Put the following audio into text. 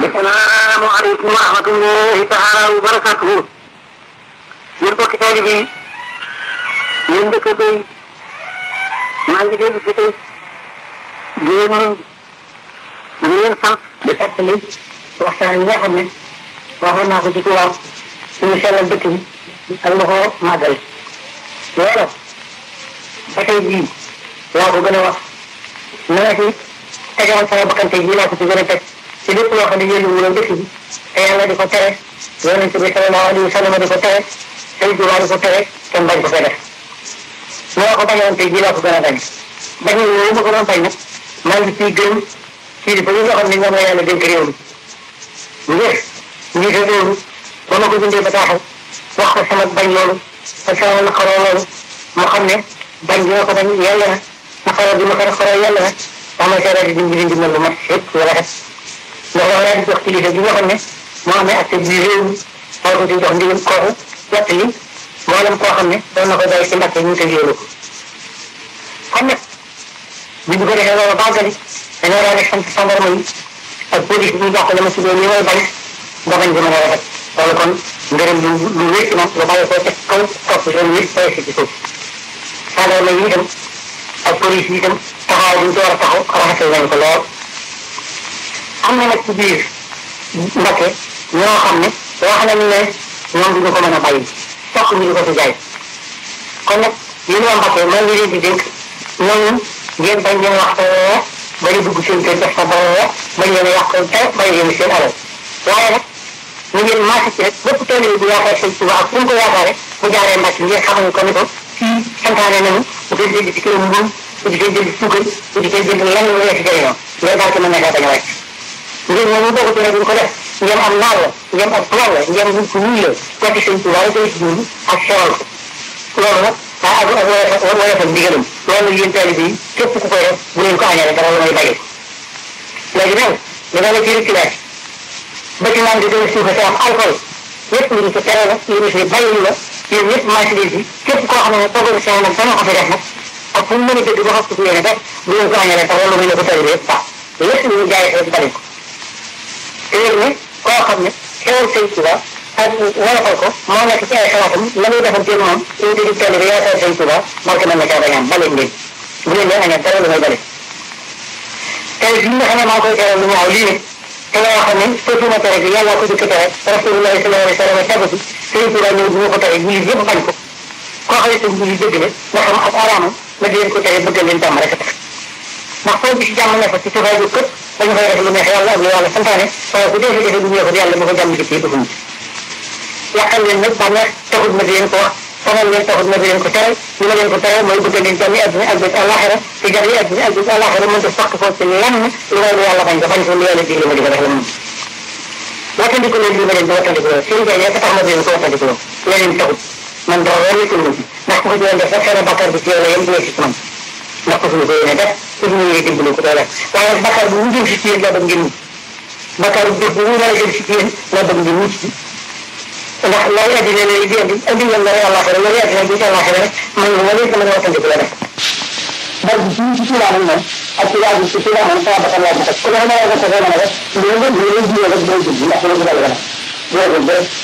السلام عليكم ورحمة الله تعالى وبركاته yéen bokki taalibe yi yéen dëkkandoo yi maa ngi dégg fi tey di leen di leen sant di fàttali waxtaan yi nga xam ne waxoon naa ko ci tubaab suñu sellal dëkk bi ak la ko màggal loolu ba tey jii laa ko gën a wax na nga ci tegewoon sama bakkante jii laa ko ci gën a teg ci lépp loo xam ne yéen wuloon dëkk bi te yàlla di ko tere yonente bi sallallahu alayhi wa sallam di ko tere Sëriñ Tuubaa di ko tere kenn bañ ko fee def ñoo ko bañoon tey jii laa ko gën a bañ bañ yooyu ma ko doon bañ nag maa ngi ciy gën ci di ba nga xam ne ñoom la yàlla dénk réew mi ngir njiite réew mi ba ma ko bindee bataaxal wax ko sama bañ loolu ak sama naqaroo loolu mu xam ne bañ bi ma ko bañ yàlla na naqaroo bi ma ko naqaroo yàlla na wax ma seera di dimbi dimbi lu mat yëpp lu rafet ndax dafa daal di jox kilifa bi nga xam ne moo amee acte bi réew mi moo ko ci jox ndigal kooku wett li mboolem koo xam ne doon na ko bàyyi si mbàkke ñu tëjee ko kon nag bu ñu ko defee loolu bàggali dañoo daal di sant gendarme yi ak police bi ñu jox ko la ma si doon li may bañ ba bañ gën a rafet loolu kon ngërëm lu lu wér ci moom lu bàyyi ko teg kaw topp seen wér bàyyi si ci suuf gendarme yi itam ak police yi itam taxawaay bi ñu ci war a taxaw rafetal nañ ko lool am na nag ci biir Mbàkke ñoo xam ne wax nañu ne ñoom duñu ko mën a bàyyi fokk ñu di ko fi jaay kon nag yéen waa Mbacke maa ngi leen di dénk ñooñu ngeen bañ leen wax te bari dugg seen kër def fa ba bañ leen a yàq te bàyyi leen seen alal waaye nag ñu ngeen marché ci rek bépp tool bu yaakaar sëñ Tuba ak fu mu ko yaakaare mu jaaree Mbacke ngeen xamal ko ni ko fii santaane nañu bu koy jënd ci kilo mbuum bu di koy jënd suukar bu di koy jënd lenn lu la ci jëriñoo loolu daal ci mën na kaa bañ a wàcc ngeen ñooñu boo ko ci rek ñu ko def ngeen am naar la ngeen am plan la ngeen nit ku ñuul la wàcc sëñ Tuba la koy dund ak sewal ko loolu nag ah ak ak wala wala fa ndigalam loolu yéen taalibe yi képp ku koy def bu leen ko añale dara la may bàyyi léegi nag dana la ci reculage ba ci naan di doon suufa sa am alcool yëpp lu ñu ko tere la yéen fi bàyyi la yéen ñëpp marché leen fi képp koo xam ne toogal sa nag dana ko fi def nag ak fu mu mën a dëgg ba xam ko yéene def bu leen ko añale dara la may la ko taalibe yëpp baax lépp lu ñu jaay rek bari ko te léegi ne koo xam ne xewal sëñ Tuba ak wolofal ko moo nekk ci ay xalaatam la muy defante moom suñu digg tool bi yaakaar sëñ Tuba barke mën na caa bañ am bale ngeen bu leen leen añal dara lu may bale tey bi nga xam ne maa ngi koy teral lu ñaaw lii ne te nga xam ne sotuma tere bi yàlla ko jëkk tere rasulullahi sallallahu alayhi wa sallam tegu ci sëñ Tuba ñëw bu ma ko tere jullit yëpp bañ ko koo xam ne sëñ jullit dëgg la nga xam ak araamam ma di leen ko tere bëgg leen jàmm rek a tax ndax foo gis jàmm ne fa ci tubaab yu këpp dañu koy def lu neex yàlla ak lu yàlla santaane waaye bu defee defee bu ñëw yàlla bu ko jàmm ci du fuñ yàqal leen nag bànneex taxut ma di leen ko wax sonal leen taxut ma di leen ko tere li ma leen ko tere mooy bëgg leen jàmmi adduna ak bés àllaxira te jàmmi adduna ak bés àllaxira mënta fàq ko ci lenn lu may lu yàlla bañ ko bañ ko lu yàlla digle ma di ko def la moom wattandiku leen li ma leen di wattandiku loolu seen jaay tax ma di leen ko wattandiku loolu leneen taxut man dara war nekkul ma ci ndax ku ko ci doon def rek xëy bakkaar bi ci yow la yem ci ci man ndax ko suñu ko yéene def su ñu yéene dimbali ko doole waaye nag bakkaar bu mu jëm si ci yéen laa bëgg ngeen mucc bakkaar bu bu mu war a jëm si ci yéen laa bëgg ngeen mucc ndax loolu addina lay di andi andi ngeen lay àllaaxira loolu addina bi ci àllaaxira rek man ma leen ko mën a wattandiku la def bal bi ci ci Tuubaa nag moom ak ci waa bi ci Tuubaa moom sama bakkan laa ci teg ku ne ma la ko mën a def loolu loolu jiw rek day jub ndax loolu dal la loolu